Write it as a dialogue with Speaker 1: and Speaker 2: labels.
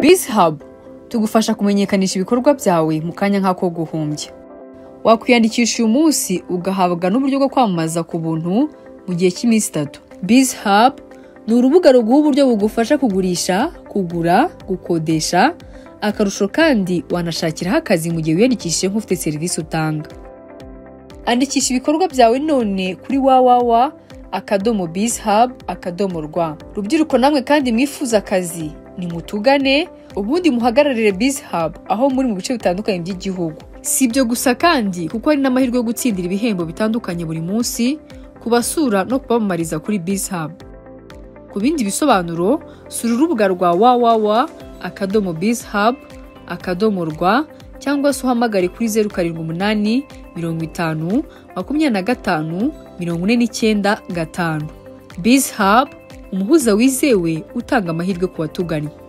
Speaker 1: Biz Hub tugufasha kumenyekanisha ibikorwa byawe mu kanya nk'ako guhumbya wakwiyandikisha uyu munsi ugahabwa n'uburyo bwo kwamamaza ku buntu mu gihe cy'iminsi itatu Biz Hub ni urubuga ruguha uburyo bugufasha kugurisha kugura gukodesha akarusho kandi wanashakiraho akazi mu gihe wiyandikishije nk'ufite serivisi utanga andikisha ibikorwa byawe none kuri www akadomo bizhub akadomo rwa rubyiruko namwe kandi mwifuza akazi nimutugane ubundi muhagararire bizhub aho muri mu bice bitandukanye by'igihugu si ibyo gusa kandi kuko hari n'amahirwe yo gutsindira ibihembo bitandukanye buri munsi kubasura no kubamamariza kuri bizhub ku bindi bisobanuro sura urubuga rwa www akadomo bizhub akadomo rwa cyangwa se uhamagare kuri zeru karindwi umunani mirongo itanu makumyabiri na gatanu mirongo ine n'icyenda gatanu bizhub umuhuza wizewe utanga amahirwe ku batugannye